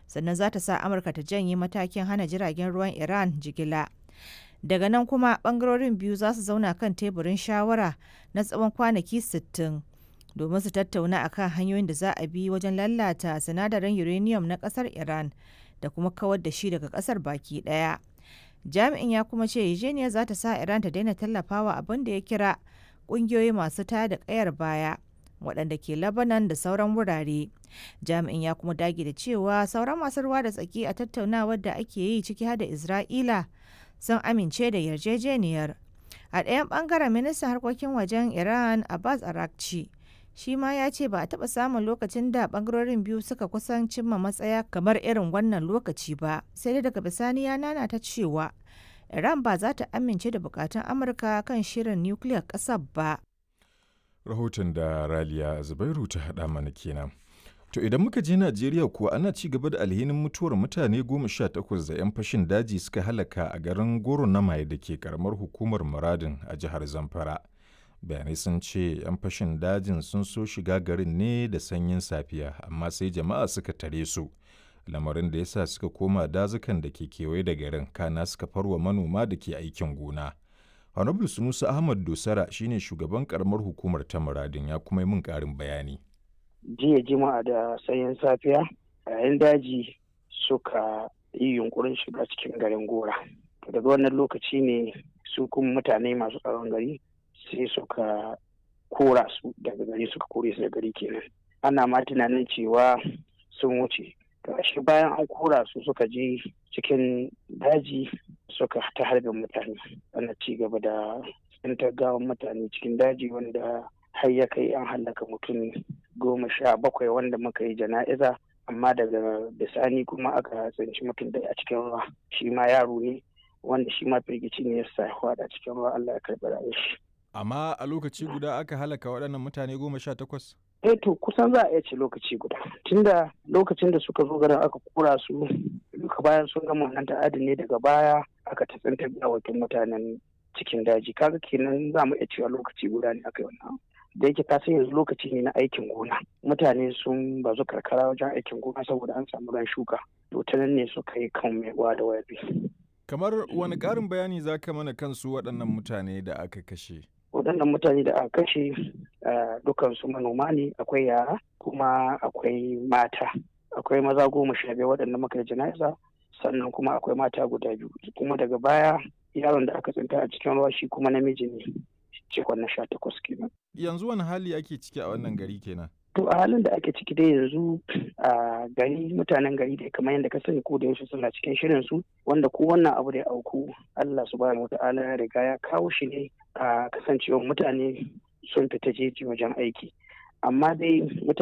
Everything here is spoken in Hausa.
sannan za ta sa amurka ta janye matakin hana jiragen ruwan iran jigila daga nan kuma bangarorin biyu za su zauna kan teburin shawara na tsawon kwanaki 60 domin su tattauna akan hanyoyin da za a bi wajen lalata sinadarin uranium na kasar iran da kuma kawar da shi daga kasar baki daya jami'in ya kuma ce yarjejeniyar za ta sa iran ta daina tallafawa abin da ya kira kungiyoyi masu taya da kayar baya waɗanda ke labanan da sauran wurare jami'in ya kuma dage da cewa sauran masu ruwa da tsaki a tattaunawar da ake yi ciki har da isra'ila sun amince da yarjejeniyar a ɗayan ɓangaren ministan harkokin wajen iran abbas arakci shi ma ya ce ba a taɓa samun lokacin da ɓangarorin biyu suka kusan cimma matsaya kamar irin wannan lokaci ba sai dai daga bisani ya nana ta cewa iran ba za ta amince da bukatun amurka kan shirin nukiliyar ƙasar ba rahoton da raliya zubairu ta haɗa mana kenan to idan muka je najeriya kuwa ana ci gaba da alhinin mutuwar mutane goma sha takwas da 'yan fashin daji suka halaka a garin goro na maye da ke karamar hukumar muradin a jihar zamfara bayanai sun ce 'yan fashin dajin sun so shiga garin ne da sanyin safiya amma sai jama'a suka tare su lamarin da ya sa suka koma dazukan da ke kewaye da garin kana suka farwa manoma da ke aikin gona honorable sunusa ahmad dosara shine shugaban karamar hukumar ta muradin ya kuma yi min karin bayani jiya jima'a da sanyin safiya yayin daji suka yi yunkurin shiga cikin garin gora daga wannan lokaci ne su kuma mutane masu tsaron gari sai suka kora su daga gari suka kore su da gari kenan ana ma tunanin cewa sun wuce shi bayan an kora su suka je cikin daji suka ta harbin mutane ana ci gaba da tsintar gawan mutane cikin daji wanda har ya kai an hallaka mutum goma sha bakwai wanda muka yi jana'iza amma daga bisani kuma aka tsinci mutum da a cikin ruwa shi ma yaro ne wanda shi ma firgici ne ya sa a cikin ruwa Allah ya karɓi rayuwar shi amma a lokaci guda aka halaka waɗannan mutane goma sha takwas eh to kusan za a iya ce lokaci guda tunda lokacin da suka zo garin aka kura su duka bayan sun gama wannan ta'adin ne daga baya aka ta tsintar gawakin mutanen cikin daji kaga kenan za mu iya cewa lokaci guda ne aka yi wannan da yake ka yanzu lokaci ne na aikin gona mutane sun bazu karkara wajen aikin gona saboda an samu ran shuka to ta nan ne suka yi kan mai da wayabi kamar wani ƙarin bayani za ka mana kansu waɗannan mutane da aka kashe waɗannan mutane da aka kashe dukansu manoma ne akwai yara kuma akwai mata akwai maza goma sha biyar waɗanda muka yi jana'iza sannan kuma akwai mata guda biyu kuma daga baya yaron da aka tsinta a cikin ruwa shi kuma namiji ne cikon na sha takwas kenan. yanzu wani hali ake ciki a wannan gari kenan to a halin da ake ciki dai yanzu a gari mutanen gari da kamar yadda ka sani ko da yaushe suna cikin shirin su wanda ko wannan abu da ya auku Allah subhanahu wata'ala ya riga ya kawo shi ne a kasancewar mutane sun fita jeji wajen aiki amma dai mutane